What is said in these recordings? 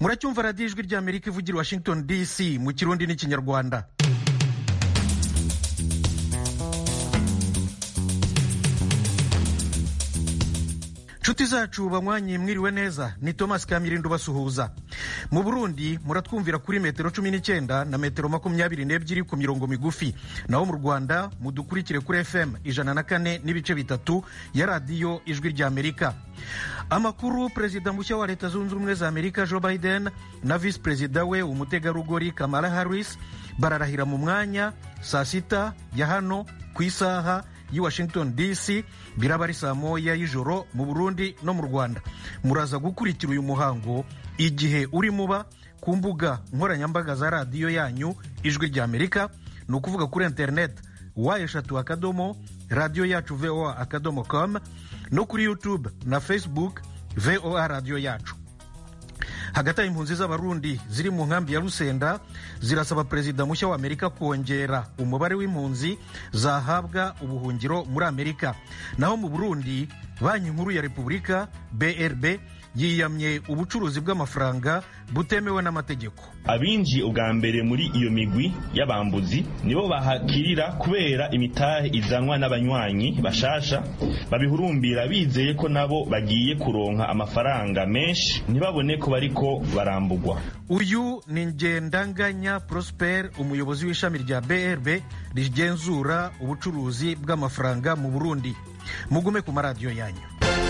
muracyumva radiyo ijwi ry'amerika ivugira washington dc mu kirundi n'ikinyarwanda nshuti zacu banywanyi mwiriwe neza ni thomas kamirindo basuhuza mu burundi muratwumvira kuri metero cumi n'icyenda na metero makumyabiri n'ebyiri ku mirongo migufi naho mu rwanda mudukurikire kuri fm ijana na kane n'ibice bitatu ya radiyo ijwi ry'amerika amakuru perezida mushya wa leta zunze ubumwe za amerika joe biden na visi perezida we umutegarugori kamala harris bararahira mu mwanya saa sita ya hano ku isaha y'i washington dc biraba ari saa moya y'ijoro mu burundi no mu rwanda muraza gukurikira uyu muhango igihe uri muba ku mbuga nkoranyambaga za radiyo yanyu ijwi ry'amerika ni ukuvuga kuri interineti wa eshatu akadomo radiyo yacu voa akadomo com no kuri youtube na facebook voa radiyo yacu hagati aho impunzi z'abarundi ziri mu nkambi ya rusenda zirasaba perezida mushya wa amerika kongera umubare w'impunzi zahabwa ubuhungiro muri amerika naho mu burundi banki nkuru ya repubulika brb yiyamye ubucuruzi bw'amafaranga butemewe n'amategeko abinjiye ubwa mbere muri iyo migwi y'abambuzi nibo bahakirira kubera imitahe izanwa n'abanywanyi bashasha babihurumbira bizeye ko nabo bagiye kuronka amafaranga menshi ntibabone ko bariko barambugwa uyu ni ngendanganya prosper umuyobozi w'ishami rya brb rigenzura ubucuruzi bw'amafaranga mu burundi mugume ku maradiyo yanyu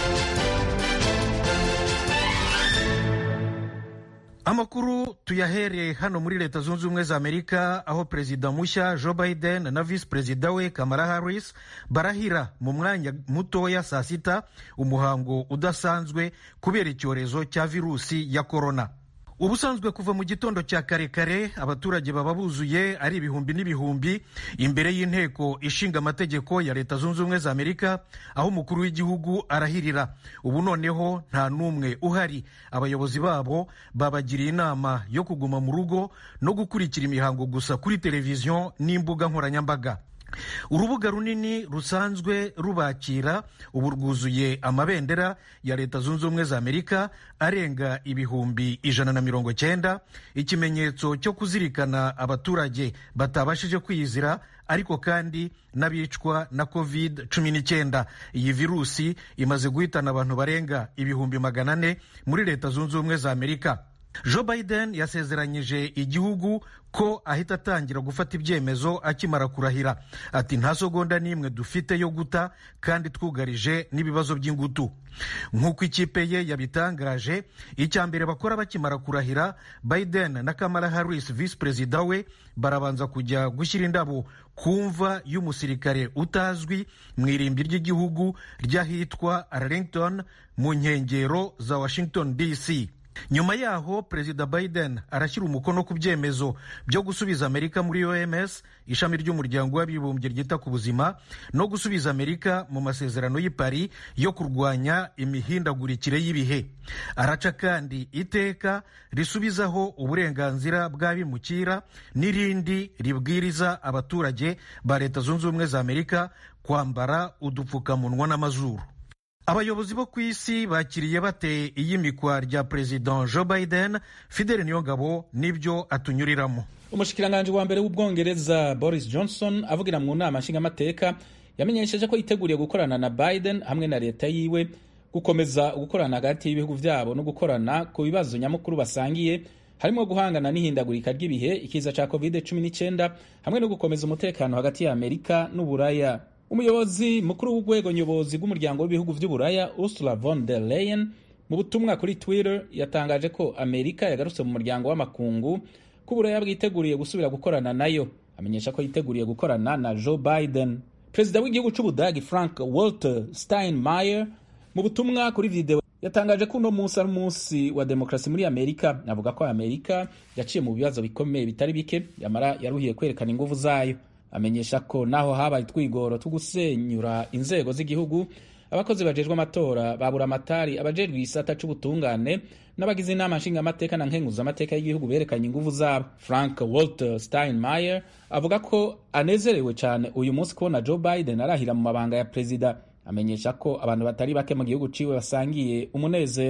amakuru tuyahereye hano muri leta zunze ubumwe za amerika aho perezida mushya joe biden na visi perezida we kamala harris barahira mu mwanya mutoya saa sita umuhango udasanzwe kubera icyorezo cya virusi ya korona ubusanzwe kuva mu gitondo cya kare kare abaturage baba buzuye ari ibihumbi n'ibihumbi imbere y'inteko ishinga amategeko ya leta zunze ubumwe za amerika aho umukuru w'igihugu arahirira ubu noneho nta n'umwe uhari abayobozi babo babagiriye inama yo kuguma mu rugo no gukurikira imihango gusa kuri televiziyo n'imbuga nkoranyambaga urubuga runini rusanzwe rubakira ubu rwuzuye amabendera ya leta zunze ubumwe za amerika arenga ibihumbi ijana na mirongo cyenda ikimenyetso cyo kuzirikana abaturage batabashije kwiyizira ariko kandi n'abicwa na covid cumi n'icyenda iyi virusi imaze guhitana abantu barenga ibihumbi magana ane muri leta zunze ubumwe za amerika joe biden yasezeranyije igihugu ko ahita atangira gufata ibyemezo akimara kurahira ati nta sogonda n'imwe dufite yo guta kandi twugarije n'ibibazo by'ingutu nk'uko ikipe ye yabitangaje icya mbere bakora bakimara kurahira biden na kamala harris visi perezida we barabanza kujya gushyira indabo ku mva y'umusirikare utazwi mu irimbi ry'igihugu ry'ahitwa arlington mu nkengero za washington dc nyuma yaho perezida biden arashyira umukono ku byemezo byo gusubiza amerika muri oms ishami ry'umuryango w'abibumbye ryita ku buzima no gusubiza amerika mu masezerano y'i paris yo kurwanya imihindagurikire y'ibihe araca kandi iteka risubizaho uburenganzira bw'abimukira n'irindi ribwiriza abaturage ba leta zunze ubumwe za amerika kwambara udupfukamunwa n'amazuru abayobozi bo ku isi bakiriye bate iyimikwa rya perezida joe biden fidele niyongabo n'ibyo atunyuriramo umushikiranganji wa mbere w'ubwongereza boris johnson avugira mu nama nshingamateka yamenyesheje ko yiteguriye gukorana na biden hamwe na leta yiwe gukomeza gukorana hagati y'ibihugu byabo no gukorana ku bibazo nyamukuru basangiye harimo guhangana n'ihindagurika ry'ibihe ikiza cya covid 19 hamwe no gukomeza umutekano hagati ya amerika n'uburaya umuyobozi mukuru w'urwego nyobozi rw'umuryango w'ibihugu by'uburaya ursula von der leyen mu butumwa kuri twitter yatangaje ko amerika yagarutse mu muryango w'amakungu ko uburaya bwiteguriye gusubira gukorana nayo amenyesha ko yiteguriye gukorana na joe biden perezida w'igihugu cy'ubudagi frank walter steinmeier mu butumwa kuri video yatangaje ko uno munsi ari umunsi wa demokarasi muri amerika avuga ko amerika yaciye mu bibazo bikomeye bitari bike yamara yaruhiye kwerekana ingufu zayo amenyesha ko naho habaye utwigoro two gusenyura inzego z'igihugu abakozi bajejwe amatora babura amatari abajejwe igisata c'ubutungane n'abagize inama nshingamateka na nkenguzamateka y'igihugu berekanye ingufu zabo frank walter steinmeier avuga ko anezerewe cyane uyu munsi kubona joe biden arahira mu mabanga ya perezida amenyesha ko abantu batari bake mu gihugu ciwe basangiye umunezero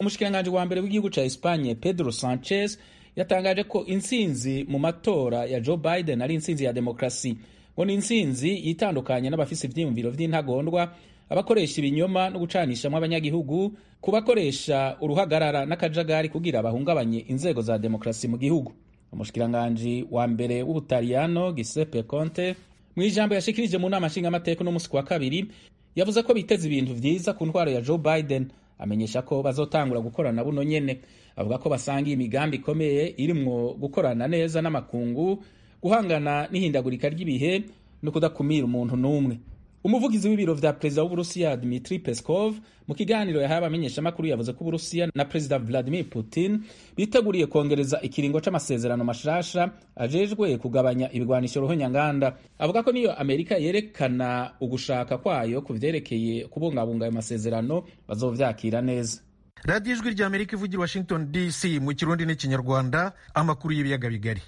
umushikiranganji wa mbere w'igihugu ca Espagne Pedro Sanchez yatangaje ko intsinzi mu matora ya Joe Biden ari intsinzi ya demokrasi ngo ni intsinzi yitandukanye n'abafise ivyiyumviro vy'intagondwa abakoresha ibinyoma no gucanishamwo abanyagihugu ku bakoresha uruhagarara n'akajagari kugira bahungabanye inzego za demokrasi mu gihugu umushikiranganji wa mbere w'ubutaliyano Giuseppe Conte mu ijambo yashikirije mu nama nshingamateka no musi wa kabiri yavuze ko biteze ibintu vyiza ku ntwaro ya Joe Biden amenyesha ko bazotangura gukorana buno nyene avuga ko basangiye imigambi ikomeye irimwo gukorana neza n'amakungu guhangana n'ihindagurika ry'ibihe no kudakumira umuntu n'umwe umuvugizi w'ibiro vya perezida w'uburusiya dmitri peskov mu kiganiro yahaye abamenyeshamakuru yavuze ko uburusiya na perezida vladimir putin biteguriye kongereza ikiringo c'amasezerano mashasha ajejwe kugabanya ibigwanisho ruhonyanganda avuga ko niyo amerika yerekana ugushaka kwayo ku vyerekeye kubungabunga ayo masezerano bazovyakira neza radiyo ijwi rya amerika ivugira washington dc mu kirundi n'ikinyarwanda amakuru y'ibiyaga bigari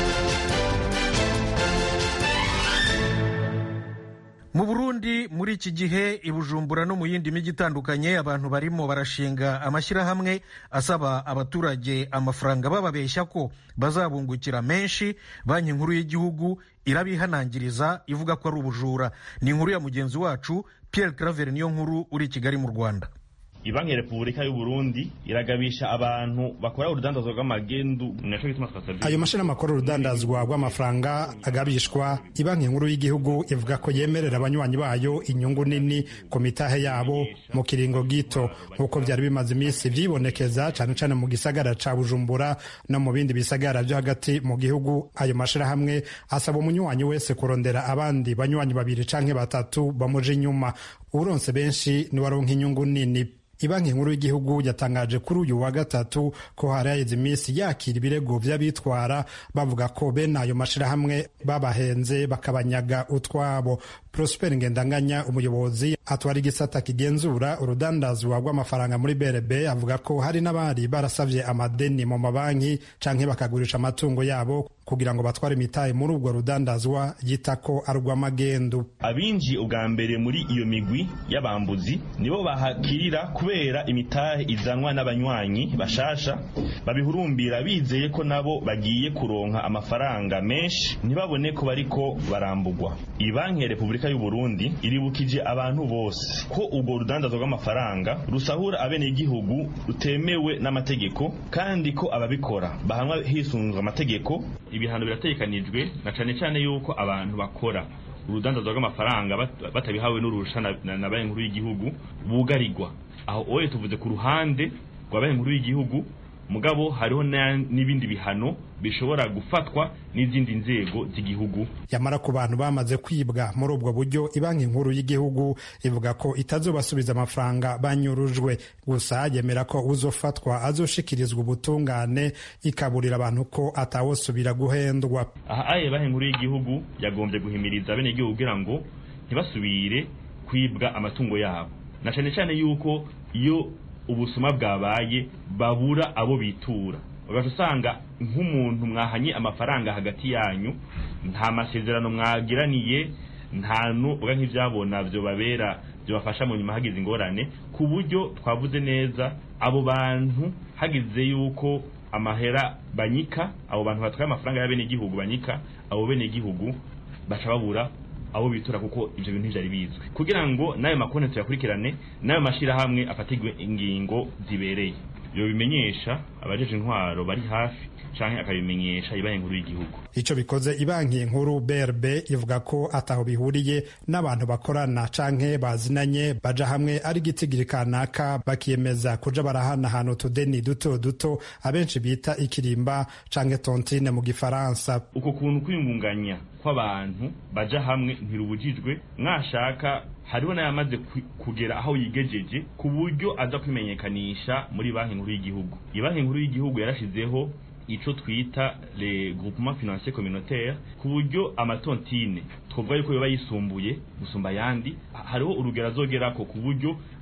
mu burundi muri iki gihe i bujumbura no mu yindi mijyi itandukanye abantu barimo barashinga amashyirahamwe asaba abaturage amafaranga bababeshya ko bazabungukira menshi banki nkuru y'igihugu irabihanangiriza ivuga ko ari ubujura ni inkuru ya mugenzi wacu pierre claver niyo nkuru uri i kigali mu rwanda ibanki ya repubulika y'u burundi iragabisha abantu bakora urudandazwa rw'amagendu naco gituma twasavye ayo mashini akora urudandazwa rw'amafaranga agabishwa ibanki nkuru y'igihugu ivuga ko yemerera abanywanyi bayo inyungu nini ku mitahe yabo mu kiringo gito nk'uko byari bimaze iminsi vyibonekeza cane cane mu gisagara ca bujumbura no mu bindi bisagara vyo hagati mu gihugu ayo mashirahamwe asaba umunywanyi wese kurondera abandi banywanyi babiri canke batatu bamuja inyuma uronse benshi niwaronka inyungu nini ibanki nkuru y'igihugu yatangaje kuri uyu wa gatatu ko hari haheze iminsi yakira ibirego vy'abitwara bavuga ko bene ayo mashirahamwe babahenze bakabanyaga utwabo prosper ngendanganya umuyobozi atwara igisata kigenzura urudandazwa rw'amafaranga muri brb avuga ko hari n'abari barasavye amadeni mu mabanki canke bakagurisha amatungo yabo kugira ngo batware imitahe muri ubwo rudandazwa yita ko ari urw'amagendu abinjiye ubwa mbere muri iyo migwi y'abambuzi nibo bahakirira kubera imitahe izanwa n'abanywanyi bashasha babihurumbira bizeye ko nabo bagiye kuronka amafaranga menshi ntibabone ko bariko barambugwa ibanki ya repubulika y'u Burundi iribukije abantu bose ko ubwo rudandazwa rw'amafaranga rusahura abenegihugu rutemewe n'amategeko kandi ko ababikora bahanwa hisunzwe amategeko ibihano birategekanijwe na cane cane yuko abantu bakora urudandazwa rw'amafaranga batabihawe n'urusha na banki nkuru y'igihugu bugarirwa aho oye tuvuze ku ruhande rwa banki nkuru y'igihugu mugabo hariho n'ibindi bihano bishobora gufatwa n'izindi nzego z'igihugu yamara ku bantu bamaze kwibwa muri ubwo buryo ibanki nkuru y'igihugu ivuga ko itazobasubiza amafaranga banyurujwe gusa yemera ko uzofatwa azoshikirizwa ubutungane ikaburira abantu ko atawosubira guhendwa aha aye banki nkuru y'igihugu yagombye guhimiriza bene igihugu kugira ngo ntibasubire kwibwa amatungo yabo na cyane cyane yuko iyo ubusuma bwabaye babura abo bitura ugaca usanga nk'umuntu mwahanye amafaranga hagati yanyu nta masezerano mwagiraniye nta n'uvuga nk'ibyabona byo babera byabafasha mu nyuma hagize ingorane ku buryo twavuze neza abo bantu hagize yuko amahera banyika abo bantu batwaye amafaranga y'abenegihugu banyika abo benegihugu baca babura abo bitura kuko ibyo bintu byari bizwi kugira ngo n'ayo makonti tuyakurikirane n'ayo mashyirahamwe afatirwe ingingo zibereye ibyo bimenyesha abajeje intwaro bari hafi canke akabimenyesha ibanki nkuru y'igihugu ico bikoze ibanki nkuru BRB ivuga ko ataho bihuriye n'abantu bakorana canke bazinanye baja hamwe ari gitigiri kanaka bakiyemeza kuja barahanahana utudeni duto duto abenshi bita ikirimba canke tontine mu gifaransa uko kuntu kwiyungunganya kw'abantu baja hamwe ntirubujijwe mwashaka hariho n'ayamaze kugera aho yigejeje ku buryo aza kwimenyekanisha muri banki nkuru y'igihugu ibanki nkuru y'igihugu yarashizeho ico twita le groupement financier communautaire ku buryo amatontine twovuga yuko yoba yisumbuye gusumba ayandi hariho urugero azogerako ku buryo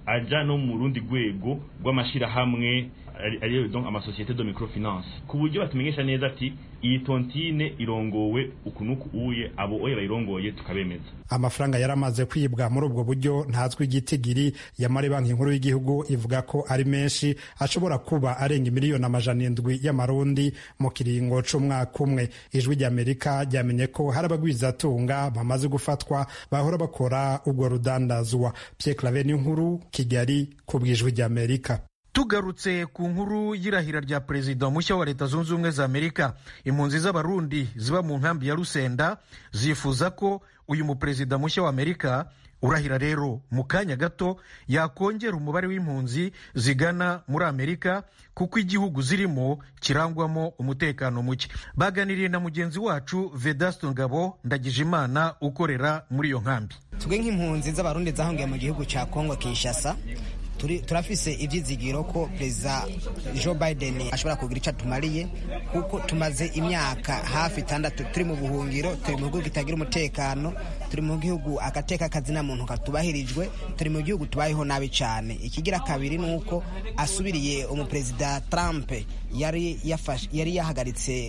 aja no mu rundi rwego rw'amashirahamwe ariyo donc amasosiyete de microfinance ku buryo batumenyesha neza ati iyi tontine irongowe ukunuku uye abo oye bayirongoye tukabemeza amafaranga yaramaze kwibwa muri ubwo buryo ntazwi igitigiri yamara banki nkuru y'igihugu ivuga ko ari menshi ashobora kuba arenga miliyoni amajana indwi y'amarundi mu kiringo c'umwaka umwe ijwi ry'amerika ryamenye ko hari abagwizatunga bamaze gufatwa bahora bakora ubwo rudandazwa pierre clave nkuru kigali ku bw'ijwi ry'amerika tugarutse ku nkuru y'irahira rya perezida mushya wa leta zunze ubumwe za amerika impunzi z'abarundi ziba mu nkambi ya rusenda zifuza ko uyu muperezida mushya wa amerika urahira rero mu kanya gato yakongera umubare w'impunzi zigana muri amerika kuko igihugu zirimo kirangwamo umutekano muke baganiriye na mugenzi wacu vedasto ngabo ndagijimana ukorera muri iyo nkambi twe nk'impunzi z'abarundi zahungiye mu gihugu cya kongo kinshasa turafise ibyizigiro ko perezida joe biden ashobora kugira icyo atumariye kuko tumaze imyaka hafi itandatu turi mu buhungiro turi mu gihugu kitagira umutekano turi mu gihugu agateka kazina muntu katubahirijwe turi mu gihugu tubayeho nabi cyane ikigira kabiri ni uko asubiriye umuperezida trump yari yari yahagaritse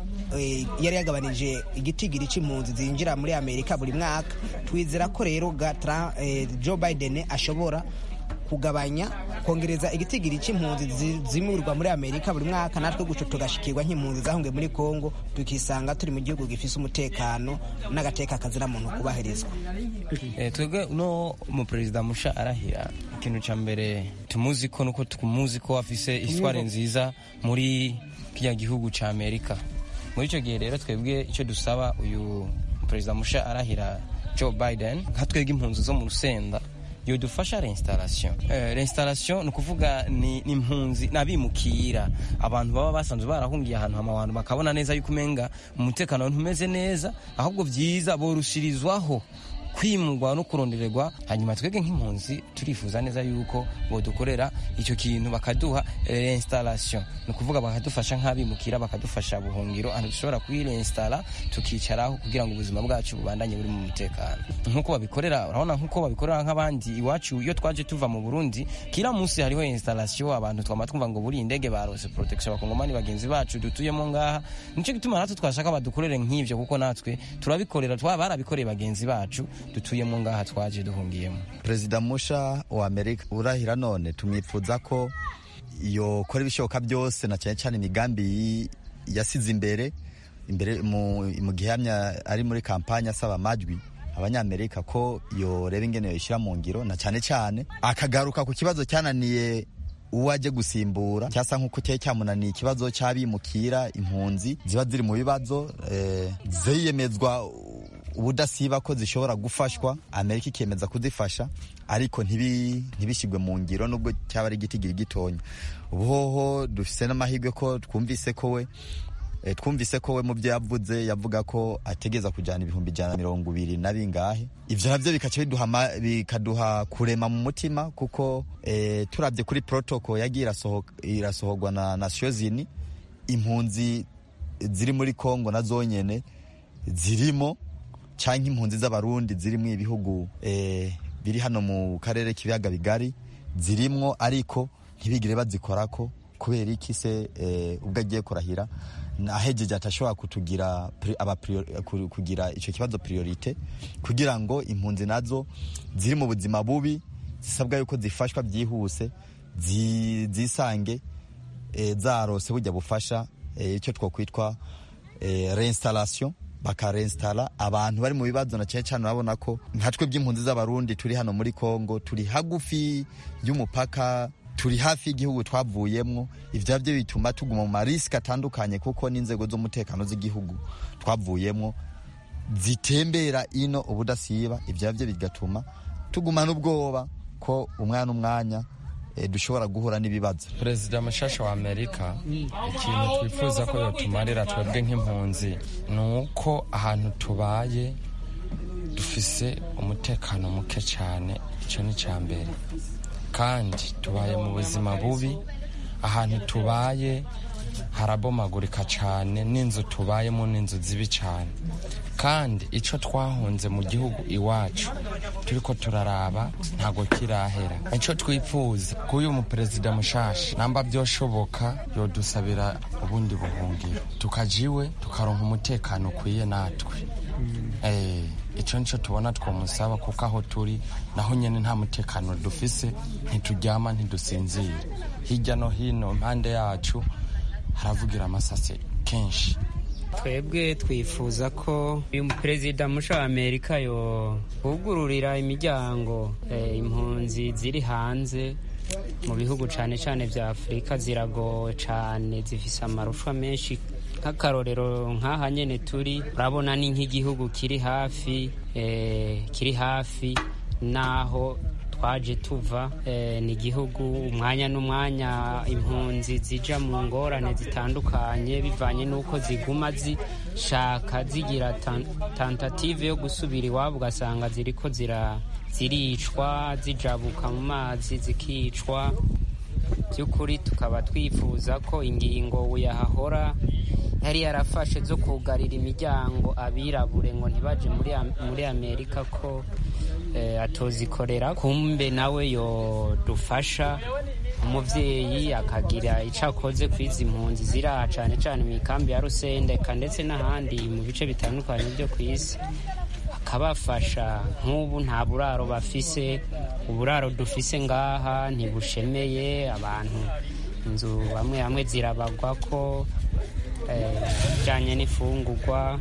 yari yagabanije igitigiri cy'impunzi zinjira muri amerika buri mwaka twizera ko rero joe biden ashobora kugabanya kongereza igitigiri cy'impunzi zimurirwa muri amerika buri mwaka natwe guco tugashikirwa nk'impunzi zahungiye muri kongo tukisanga turi mu gihugu gifise umutekano n'agateka kazira muntu kubahirizwa twebwe uno umuperezida musha arahira ikintu cya mbere tumuzi ko nuko tumuzi ko afise isware nziza muri kiriya gihugu cya amerika muri icyo gihe rero twebwe icyo dusaba uyu perezida musha arahira joe biden nka twebwe impunzi zo mu rusenda yodufasha reinstallation uh, reinstallation ni ukuvuga ni impunzi n'abimukira abantu baba basanzwe barahungiye ahantu hama abantu bakabona neza yuko umenga umutekano ntumeze neza ahubwo byiza borushirizwaho kwimurwa no kurondererwa hanyuma twebwe nk'impunzi turifuza neza yuko bodukorera icyo kintu bakaduha reinstallation ni ukuvuga bakadufasha nk'abimukira bakadufasha buhungiro ahantu dushobora kuyirinstara tukicaraho kugira ngo ubuzima bwacu bubandanye buri mu mutekano nk'uko babikorera urabona nk'uko babikorera nk'abandi iwacu iyo twaje tuva mu burundi kila munsi hariho installation abantu twama twumva ngo buri indege barose protection abakongomani bagenzi bacu dutuyemo ngaha nicyo gituma natwe twashaka badukorere nk'ivyo kuko natwe turabikorera barabikoreye bagenzi bacu dutuyemo ngaha twaje duhungiyemo perezida musha wa amerika urahira none tumwifuza ko yokora ibishoboka byose na cyane cyane imigambi yasize imbere imbere mu gihamya ari muri kampanye asaba amajwi abanyamerika ko yoreba ingene yoyishyira mu ngiro na cyane cyane akagaruka ku kibazo cyananiye uwo ajye gusimbura cyasa nk'uko cyari cyamunaniye ikibazo cy'abimukira impunzi ziba ziri mu bibazo ziyemezwa ubudasiba ko zishobora gufashwa amerika ikemeza kuzifasha ariko ntibishyirwe mu ngiro nubwo cyaba ari igitigiri gitonya ubuhoho dufise n'amahirwe ko twumvise ko we twumvise ko we mu byo yavuze yavuga ko ategeza kujyana ibihumbi ijana na mirongo ibiri na bingahe ibyo nabyo bikaca bikaduha kurema mu mutima kuko turabye kuri protocol yagiye irasohorwa na nasiyo zini impunzi ziri muri kongo na zonyine zirimo cyangwa impunzi z'abarundi ziri mu ibihugu biri hano mu karere k'ibiyaga bigari zirimwo ariko ntibigire bazikorako kubera iki se ubwo agiye kurahira ahegeje atashobora kutugira kugira icyo kibazo priorite kugira ngo impunzi nazo ziri mu buzima bubi zisabwa yuko zifashwa byihuse zisange zarose bujya bufasha icyo twakwitwa reinstallation bakarensitara abantu bari mu bibazo na cyane cyane urabona ko nka twe by'impunzi z'abarundi turi hano muri congo turi hagufi y'umupaka turi hafi y'igihugu twavuyemo ibyo byo bituma tuguma mu marisike atandukanye kuko n'inzego z'umutekano z'igihugu twavuyemo zitembera ino ubudasiba ibyo byo bigatuma tugumana ubwoba ko umwana umwanya dushobora guhura n'ibibazo perezida mushasha wa amerika ikintu twifuza ko yotumarira twebwe nk'impunzi ni uko ahantu tubaye dufise umutekano muke cyane icyo ni icya mbere kandi tubaye mu buzima bubi ahantu tubaye harabomagurika cyane n'inzu tubayemo n'inzu zibi cyane kandi icyo twahunze mu gihugu iwacu turiko turaraba ntabwo kirahera icyo twifuza k'uyu muperezida mushasha namba byoshoboka yodusabira ubundi buhungiro tukajiwe tukaronka umutekano ukwiye natwe icyo nicyo tubona twamusaba kuko aho turi naho nyine nta mutekano dufise ntituryama ntidusinzire hirya no hino impande yacu haravugira amasase kenshi twebwe twifuza ko uyu perezida musha wa amerika yo kugururira imiryango impunzi ziri hanze mu bihugu cyane cyane bya afurika ziragowe cyane zifise amarushwa menshi nk'akarorero nk'aha nyine turi urabona ni nk'igihugu kiri hafi kiri hafi n'aho twaje tuva ni igihugu umwanya n'umwanya impunzi zija mu ngorane zitandukanye bivanye n'uko ziguma zishaka zigira tentative yo gusubira iwabo ugasanga ziriko ziricwa zijabuka mu mazi zikicwa by'ukuri tukaba twifuza ko ingingo yahahora yari yarafashe zo kugarira imiryango abirabure ngo ntibaje muri amerika ko atozikorera kumbe nawe yodufasha umubyeyi akagira icyo akoze ku izi mpunzi ziri aha cyane cyane mu ikambi ya rusendeka ndetse n'ahandi mu bice bitandukanye byo ku isi akabafasha nk'ubu nta buraro bafise uburaro dufise ngaha ntibushemeye abantu inzu bamwe bamwe zirabagwa ko bijyanye n'ifungurwa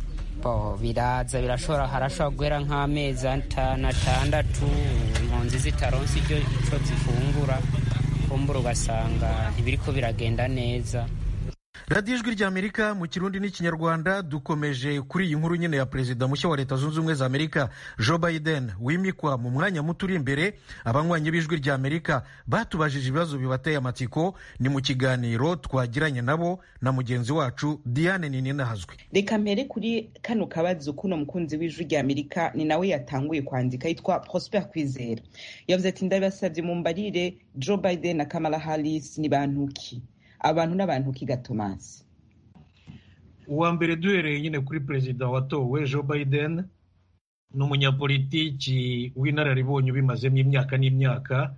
biraza birashobora harashobora guhera nk'amezi atanu atandatu impunzi zitaronse icyo zifungura kumbura ugasanga ntibiriko biragenda neza radiyo ijwi ry'amerika mu kirundi n'ikinyarwanda dukomeje kuri iyi nkuru nyine ya perezida mushya wa leta zunze ubumwe za amerika joe biden wimikwa mu mwanya muto uri imbere abanywanyi b'ijwi ry'amerika batubajije ibibazo bibateye amatsiko ni mu kiganiro twagiranye nabo na mugenzi wacu diane nininahazwe reka mpere kuri kano kabazo kuno mukunzi w'ijwi ry'amerika ni nawe yatanguye kwandika yitwa prosper kwizera yavuze ati ndabasabye mu mbarire joe biden na kamala harris ni bantuki abantu n'abantu kiga tomasi uwa mbere duhereye nyine kuri perezida watowe joe biden ni umunyapolitiki w'inararibonye ubimazemo imyaka n'imyaka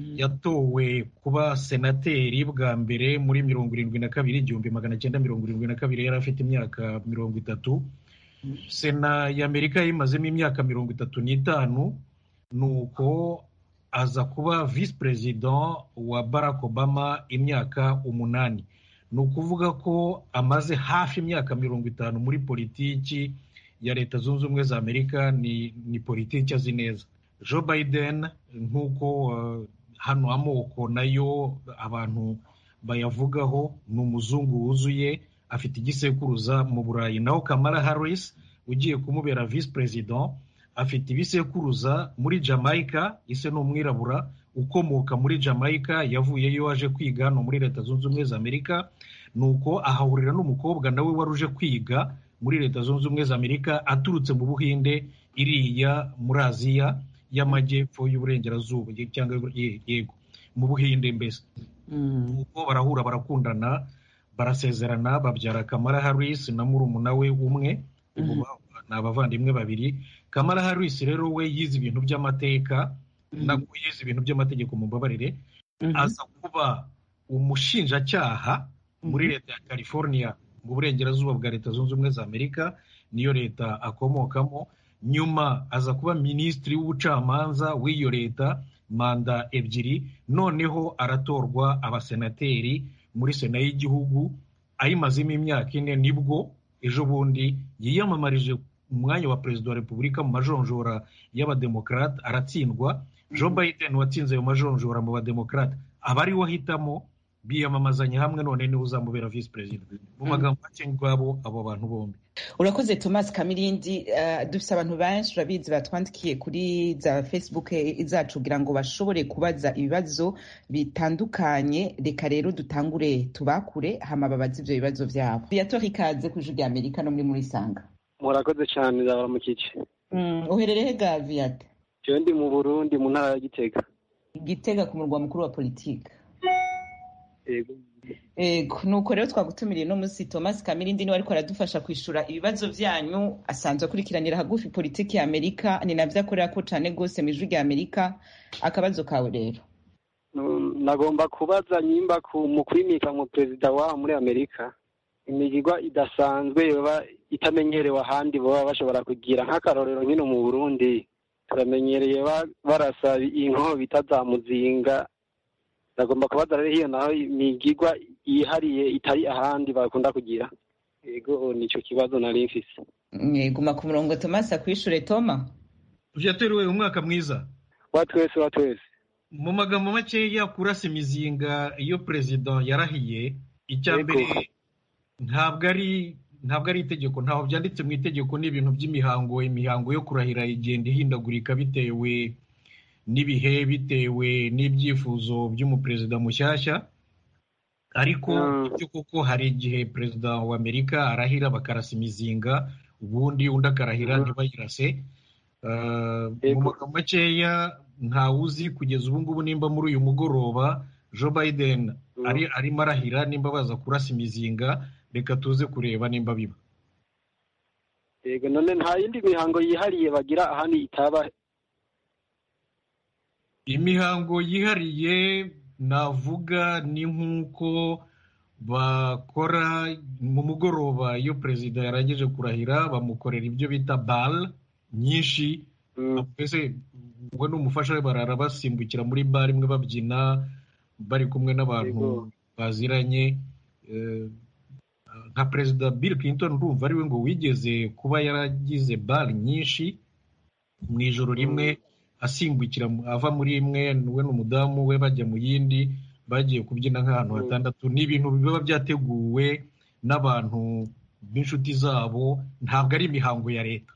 yatowe kuba senateri bwa mbere muri mirongo irindwi na kabiri igihumbi magana cyenda mirongo irindwi na kabiri yari afite imyaka mirongo itatu sena y'amerika yayimazemo imyaka mirongo itatu n'itanu ni uko aza kuba visi perezida wa barack obama imyaka umunani ni ukuvuga ko amaze hafi imyaka mirongo itanu muri politiki ya leta zunze ubumwe za amerika ni, ni politiki azi neza joe biden nk'uko uh, hano amoko nayo abantu bayavugaho ni umuzungu wuzuye afite igisekuruza mu burayi naho kamara harris ugiye kumubera visi perezida afite ibisekuruza muri jamaica ise ni umwirabura ukomoka muri jamaica yavuyeyo waje kwiga hano muri leta zunze ubumwe za amerika nuko ahahurira n'umukobwa nawe wari uje kwiga muri leta zunze ubumwe za amerika aturutse mu buhinde iriya muri aziya y'amajyepfo y'uburengerazuba cyangwa yego mu buhinde mbese nuko barahura barakundana barasezerana babyara kamara harris na murumuna we umwe ni abavandimwe babiri kamara harris rero we yize ibintu by'amateka nabwo yize ibintu by'amategeko mu mbabarire aza kuba umushinjacyaha muri leta ya california mu burengerazuba bwa leta zunze ubumwe za amerika niyo leta akomokamo nyuma aza kuba minisitiri w'ubucamanza w'iyo leta manda ebyiri noneho aratorwa abasenateri muri sena y'igihugu ayimazemo imyaka ine nibwo ejo bundi yiyamamarije umwanya wa perezida wa repubulika mu majonjora y'abademokarate aratsindwa joe biden watsinze ayo majonjora mu bademokarate aba ariwe ahitamo biyamamazanya hamwe none niwe uzamubera visi perezida mu magambo make ngwabo abo bantu bombi urakoze thomas kamirindi uh, dufite abantu benshi urabizi batwandikiye kuri za facebook zacu kugira ngo bashobore kubaza ibibazo bitandukanye reka rero dutangure tubakure hama babaze ibyo bibazo byabo biyatora ikaze ku ijwi rya amerika no muri muri sanga murakoze cyane ndabaramukije mm, uherereye ga viyate jewe ndi mu burundi mu ntara ya gitega gitega ku murwa mukuru wa politiki Ego, nuko rero twagutumiriye no munsi Thomas Kamirindi niwe ariko aradufasha kwishura ibibazo vyanyu asanzwe akurikiranira hagufi politiki ya Amerika ni navyo akorera ko cane gose mu ijwi rya Amerika akabazo kawe rero Mm, nagomba kubaza nyimba ku mu kwimika mu perezida wa muri amerika imigigwa idasanzwe yoba itamenyerewe ahandi baba bashobora kugira nk'akarorero nkino mu burundi turamenyereye ba- barasa inkoho bita za muzinga nagomba kubaza rero hiyo naho imigigwa yihariye itari ahandi bakunda kugira yego nico kibazo nari mfise Mm, guma ku murongo Thomas akwishure Toma vyateruwe umwaka mwiza wa twese wa twese mu magambo makeya kurasa imizinga iyo perezida yarahiye icya Yego. mbere ntabwo ari ntabwo ari itegeko ntaho byanditse mu itegeko ni ibintu by'imihango imihango yo kurahira igenda ihindagurika bitewe n'ibihe bitewe n'ibyifuzo by'umuperezida mushyashya ariko Mm. icyo koko hari igihe perezida wa amerika arahira bakarasa imizinga ubundi undi akarahira Mhm. ntibayirase Uh, mu Yego. magambo makeya ntawuzi kugeza ubu ngubu nimba muri uyu mugoroba joe biden Mm. ari arimo arahira nimba baza kurasa imizinga reka tuze kureba nimba biba yego none nta yindi mihango yihariye bagira ahandi itaba imihango yihariye navuga ni nk'uko bakora mu mugoroba iyo perezida yarangije kurahira bamukorera ibyo bita bal nyinshi Mm. mbese we n'umufasha we barara basimbukira muri bare imwe babyina bari kumwe n'abantu Yego. baziranye Eh, nka perezida bill clinton urumva ari we ngo wigeze kuba yaragize bare nyinshi mu ijoro rimwe asimbukira mu- ava muri imwe we n'umudamu we bajya mu yindi bagiye kubyina nk'ahantu Mm. hatandatu ni ibintu biba byateguwe n'abantu b'inshuti zabo ntabwo ari imihango ya leta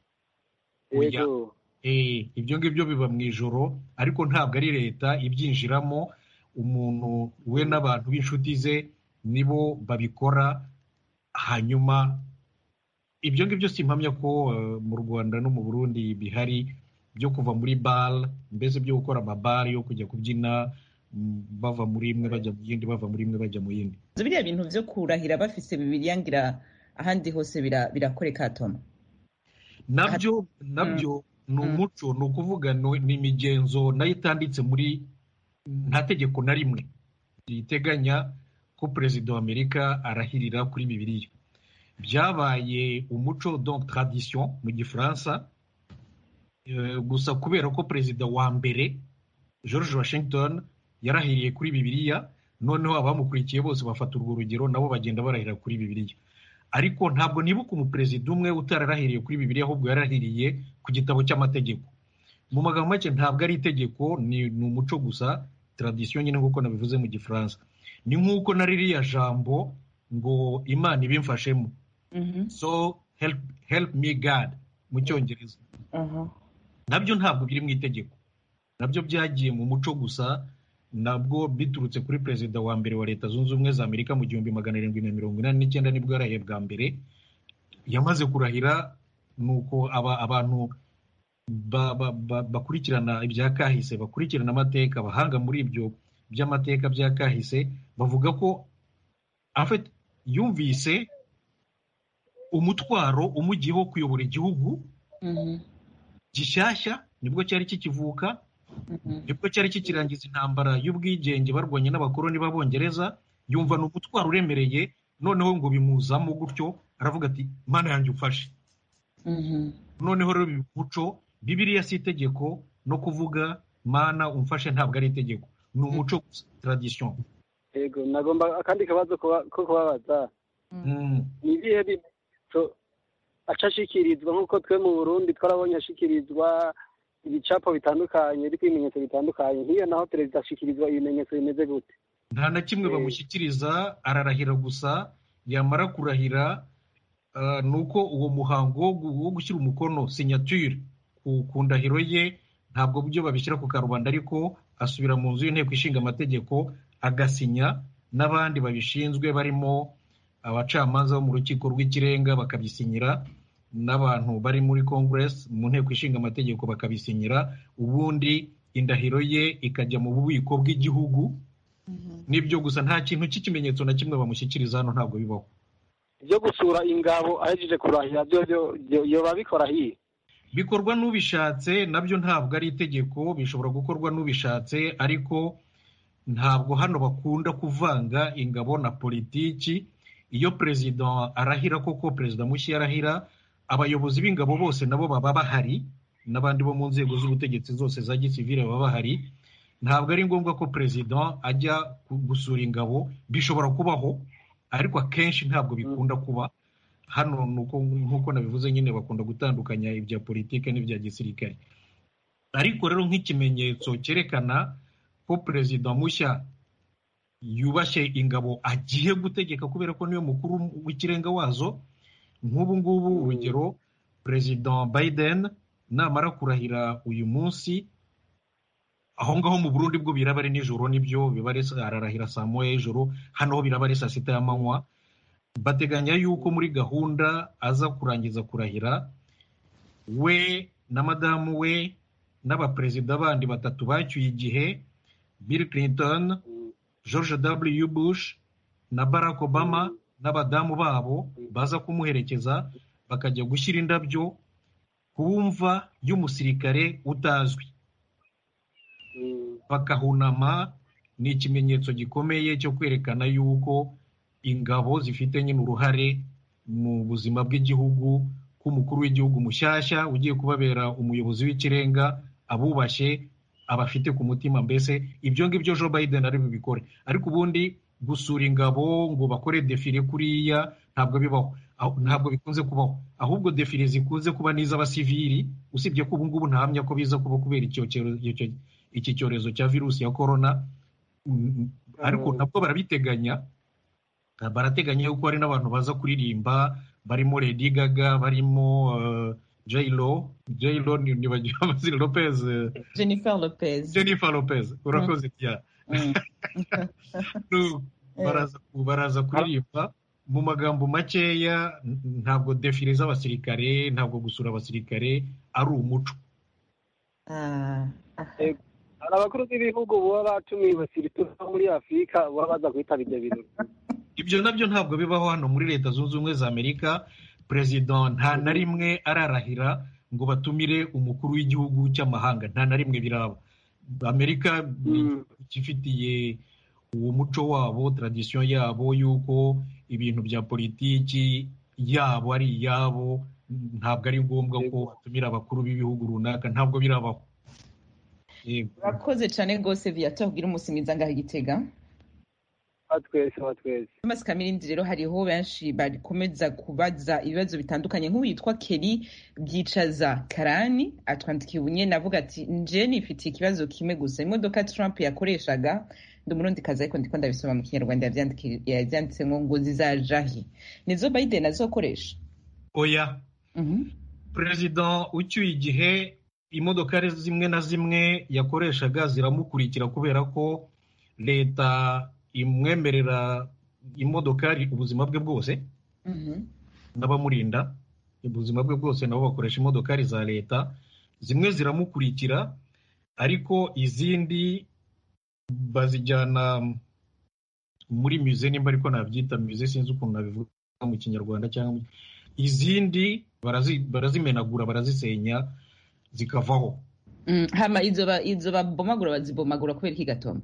Oya. yego Eh, ibyo ngibyo biba mu ijoro ariko ntabwo ari leta ibyinjiramo umuntu we n'abantu b'inshuti ze nibo babikora hanyuma ibyo ngibyo simpamya ko eh, mu rwanda no mu burundi bihari byo kuva muri bar mbese byo gukora amabare yo kujya kubyina mm, bava muri imwe bajya mu yindi bava muri imwe bajya mu yindi biriya bintu vyo kurahira bafise bibiliya ngira ahandi hose bira- birakoreka Toma nabyo nabyo ni Mm. umuco ni ukuvuga no- ni imigenzo nayo itanditse muri nta tegeko na rimwe riteganya ko perezida wa amerika arahirira kuri bibiliya byabaye umuco donc tradition mu gifaransa Eh, gusa kubera ko perezida wa mbere george washington yarahiriye kuri bibiliya noneho abamukurikiye bose bafata urwo rugero nabo bagenda barahira kuri bibiliya ariko ntabwo nibuka umuperezida umwe utararahiriye kuri bibiliya ahubwo yarahiriye ku gitabo cy'amategeko mu magambo make ntabwo ari itegeko ni ni umuco gusa tradisiyo nyine nk'uko nabivuze mu gifaransa ni nk'uko na ririya jambo ngo imana ibimfashemo Mhm. so help, help me god mu cyongereza Aha. nabyo ntabwo biri mu itegeko nabyo byagiye mu muco gusa nabwo biturutse kuri perezida wa mbere wa leta zunze ubumwe za amerika mu gihumbi magana arindwi na mirongo inani n'icyenda nibwo yarahiye bwa mbere yamaze kurahira ni uko aba, abantu ba, ba, ba, bakurikirana ibya kahise bakurikirana amateka abahanga muri ibyo by'amateka bya kahise bavuga ko en fait, yumvise umutwaro umugiyeho kuyobora igihugu Mhm. gishyashya nibwo cyari kikivuka Mhm. nibwo cyari kikirangiza intambara y'ubwigenge barwanye n'abakoloni b'abongereza yumva ni umutwaro uremereye noneho ngo bimuzamo gutyo aravuga ati mana yanjye ufashe Mhm. noneho rero biba umuco bibiriya si itegeko no kuvuga mana umfashe ntabwo ari itegeko ni umuco gusa tradition yego nagomba akandi kabazo kuba- ko kubabaza Mm. ni ibihe bimenyetso aca ashikirizwa nk'uko twe mu burundi twarabonye ashikirizwa ibicapo bitandukanye biriko ibimenyetso bitandukanye nk'iyo naho perezida ashikirizwa ibimenyetso bimeze gute nta na kimwe Eh. bamushyikiriza ararahira gusa yamara kurahira ah, ni uko uwo muhango wo gu- wo gushyira umukono signature ku, ku ndahiro ye ntabwo byo babishyira ku karubanda ariko asubira mu nzu y'inteko ishinga amategeko agasinya n'abandi babishinzwe barimo abacamanza bo mu rukiko rw'ikirenga bakabisinyira n'abantu bari muri congress mu nteko ishinga amategeko bakabisinyira ubundi indahiro ye ikajya mu bubiko bw'igihugu nibyo gusa nta kintu cy'ikimenyetso na kimwe bamushyikiriza hano ntabwo bibaho ibyo gusura ingabo ahejeje kurahira byo byo yoba bikora hiye bikorwa n'ubishatse nabyo ntabwo ari itegeko bishobora gukorwa n'ubishatse ariko ntabwo hano bakunda kuvanga ingabo na politiki iyo perezida arahira koko perezida mushya arahira abayobozi b'ingabo bose nabo baba bahari n'abandi bo mu nzego z'ubutegetsi zose za gisivire baba bahari ntabwo ari ngombwa ko perezida ajya gusura ingabo bishobora kubaho ariko akenshi ntabwo bikunda kuba hano nk'uko nabivuze nyine bakunda gutandukanya ibya politiki n'ibya gisirikare ariko rero nk'ikimenyetso cyerekana ko perezida mushya yubashye ingabo agiye gutegeka kubera ko niyo mukuru w'ikirenga wazo nk'ubu ngubu urugero perezida biden namara kurahira uyu munsi aho ngaho mu burundi bwo biraba ari nijoro nibyo biba ararahira saa moya y'ijoro hano ho biraba ari saa sita y'amanywa bateganya yuko muri gahunda aza kurangiza kurahira we na madamu we n'abaperezida bandi batatu bacyuye igihe bill clinton george w bush na barack obama n'abadamu babo baza kumuherekeza bakajya gushyira indabyo ku mva y'umusirikare utazwi bakahunama ni ikimenyetso gikomeye cyo kwerekana yuko ingabo zifite nyine uruhare mu buzima bw'igihugu k'umukuru w'igihugu mushyashya ugiye kubabera umuyobozi w'ikirenga abubashye abafite ku mutima mbese ibyo ngibyo Joe Biden ari bubikore ariko ubundi gusura ingabo ngo bakore defile kuriya ntabwo bibaho ntabwo bikunze kubaho ahubwo defile zikunze kuba n'iz'abasivili usibye ko ubu ngubu ntahamya ko biza kuba kubera iki cyorezo cya virusi ya korona ariko nabwo barabiteganya barateganya yuko hari n'abantu baza kuririmba barimo Lady Gaga barimo J-Lo J-Lo nibagiwe amazina Lopez Jennifer Lopez Jennifer Lopez urakoze cyane baraza kuririmba mu magambo makeya ntabwo defile z'abasirikare ntabwo gusura abasirikare ari umuco hari abakuru b'ibihugu baba batumiwe siritu muri afurika baba baza kwitaba ibyo birori ibyo nabyo ntabwo bibaho hano muri leta zunze ubumwe za amerika perezida nta na rimwe ararahira ngo batumire umukuru w'igihugu cy'amahanga nta na rimwe biraba amerika ifitiye uwo muco wabo taradisiyo yabo y'uko ibintu bya politiki yabo ari iyabo ntabwo ari ngombwa ko batumira abakuru b'ibihugu runaka ntabwo birabaho urakoze cyane rwose viyato ubwira umunsi mwiza ngaho igitega twese twese thomas kamirindi rero hariho benshi bakomeza kubaza ibibazo bitandukanye nk'ubu yitwa keri byicaza karani atwandikiye ubunyene avuga ati nje nifitiye ikibazo kimwe gusa imodoka trump yakoreshaga ndi umurundi kazi ariko ndiko ndabisoma mu kinyarwanda yavyanditse ngo ngo zizajahe nizo biden azokoresha oya perezida ucyuye igihe imodokari zimwe na zimwe yakoreshaga ziramukurikira kubera ko leta imwemerera imodokari ubuzima bwe bwose n'abamurinda ubuzima bwe bwose nabo bakoresha imodokari za leta zimwe ziramukurikira ariko izindi bazijyana muri mize nimba ariko nabyita mize sinzi ukuntu nabivuga mu kinyarwanda cyangwa izindi barazimenagura barazisenya zikavaho hama izo babomagura bazibomagura kubera iki gatoma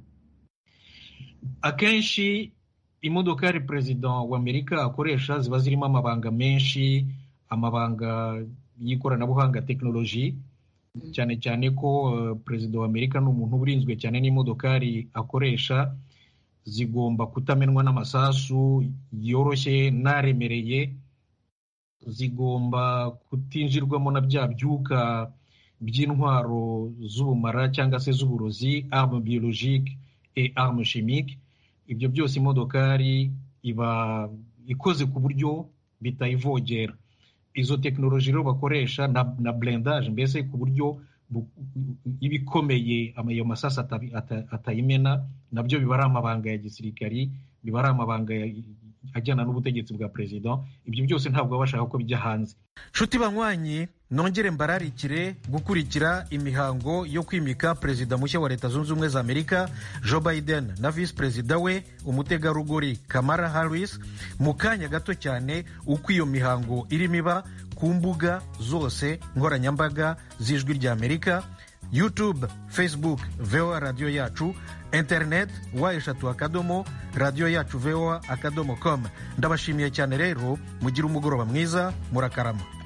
akenshi imodokari perezida wa amerika akoresha ziba zirimo amabanga menshi amabanga y'ikoranabuhanga tekinoloji cyane cyane ko perezida wa amerika ni umuntu urinzwe cyane n'imodokari akoresha zigomba kutamenwa n'amasasu yoroshye n'aremereye zigomba kutinjirwamo na bya byuka by'intwaro z'ubumara cyangwa se z'uburozi arme biologique et arme chimique ibyo byose imodokari iba ikoze ku buryo bitayivogera izo tekinoloji rero bakoresha na, na blendage mbese ku buryo iba ikomeye ayo masasi atayimena nabyo biba ari amabanga ya gisirikari biba ari amabanga ajyana n'ubutegetsi bwa perezida ibyo byose ntabwo baba bashaka ko bijya hanze nshuti banywanyi nongere mbararikire gukurikira imihango yo kwimika perezida mushya wa leta zunze ubumwe za amerika joe biden na visi perezida we umutegarugori kamara harris mu kanya gato cyane uko iyo mihango irimo iba ku mbuga zose nkoranyambaga z'ijwi rya amerika youtube facebook voa radiyo yacu internet wa eshatu akadomo radiyo yacu voa akadomo com ndabashimiye cyane rero mugire umugoroba mwiza murakarama